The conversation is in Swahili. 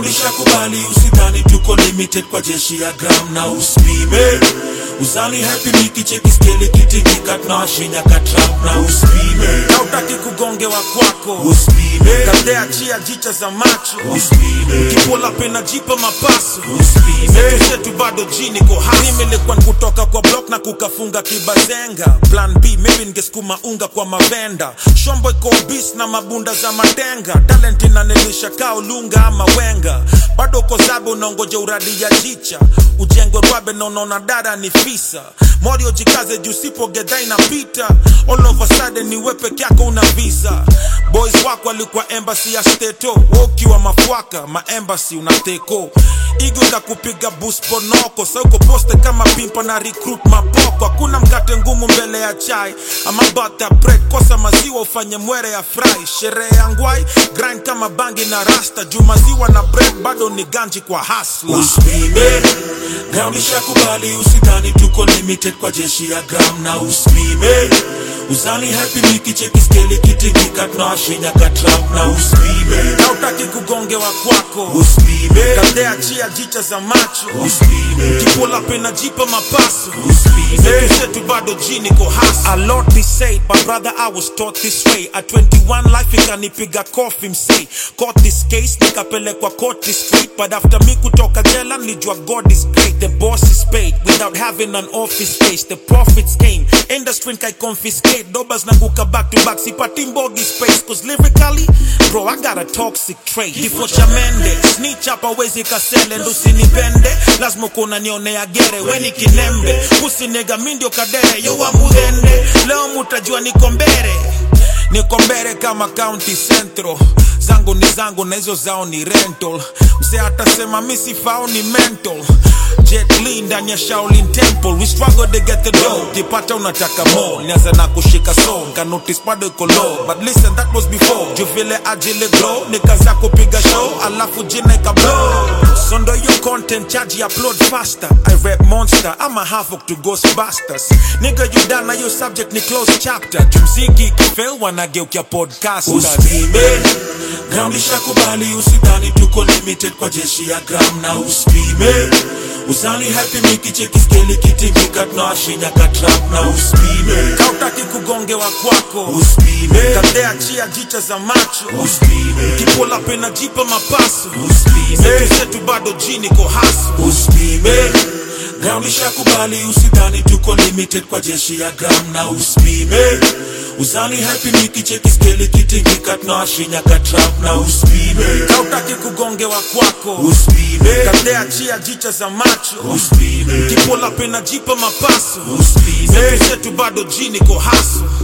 ground ishakubali usidhani tuko limited kwa jeshi ya gram na uspime uzani happy nikicheki skeli kitikika tunawashinya katrap na uspime na utaki kugongewa kwako uspime kadeachia jicha za macho uspime kipola pena jipa mapaso uspime zetu bado jini ko hasimelekwa kutoka kwa block na kukafunga kibazenga plan b maybe ningesukuma unga kwa mavenda shombo iko bis na mabunda za matenga talent inanilisha kaa ulunga ama wenga bado uko zabe unaongoja uradi ya jicha ujengwe rwabe na unaona dada ni fisa morio jikaze juu sipo gedha inapita all of a sudden ni we peke yako una visa boys wako alikuwa embassy ya steto wokiwa mafuaka maembasi unateko igo kakupiga bus ponoko sauko poste kama pimpa na recruit mapoko hakuna mkate ngumu mbele ya chai ama butter bread kosa maziwa ufanye mwere ya fry sherehe ya ngwai grind kama bangi na rasta juu maziwa na bread bado ni ganji kwa hasla uspime ground ishakubali usidhani tuko limited kwa jeshi ya gram na uspime uzani happy nikicheki skeli kitikika tunawashinya katrap na uspime na utaki kugongewa kwako uspime kadeachia jicha za macho uspime kipola pena jipa mapaso uspime zetu zetu bado jini ko hasa a lot be said but brother i was taught this way at 21 life ikanipiga kofi msei caught this case nikapelekwa court straight but after me kutoka jela nilijua god is great the boss is paid without having an office space the profits came industry kai confiscate dobas na kuka back to back sipati mbogi space cause lyrically bro i got a toxic trait kifo cha mende snitch hapa wezi kasele ndo usinipende lazima kuna nionea gere weni kinembe usinega mindio kadere yowa mudhende leo mutajua niko mbere niko mbere kama county central zangu ni zangu na hizo zao ni rental mse atasema misifao ni mental Jet Li ndani ya Shaolin Temple we struggle to get the dough kipata unataka more nianza na kushika song ka notice bado iko low but listen that was before juu vile ajile glow nikaza kupiga show alafu jina ika blow so ndo your content charge upload faster I rap monster I'm a havoc to ghostbusters nigga you done na your subject ni close chapter jumziki kifail wanageukia podcasters uspime ground ishakubali usidhani tuko limited kwa jeshi ya gram na uspime uzani happy nikicheki skeli kitikika tunawashinya katrap na uspime kautaki kugongewa kwako uspime kadeachia jicha za macho uspime kipola pena jipa mapaso uspime zetu zetu bado jini ko haso uspime ground ishakubali usidhani tuko limited kwa jeshi ya gram na uspime uzani happy nikicheki skeli kitikika tunawashinya katrap na uspime kautaki kugongewa kwako uspime kadeachia jicha za macho uspime kipola pena jipa mapaso uspime zetu zetu bado jini ko haso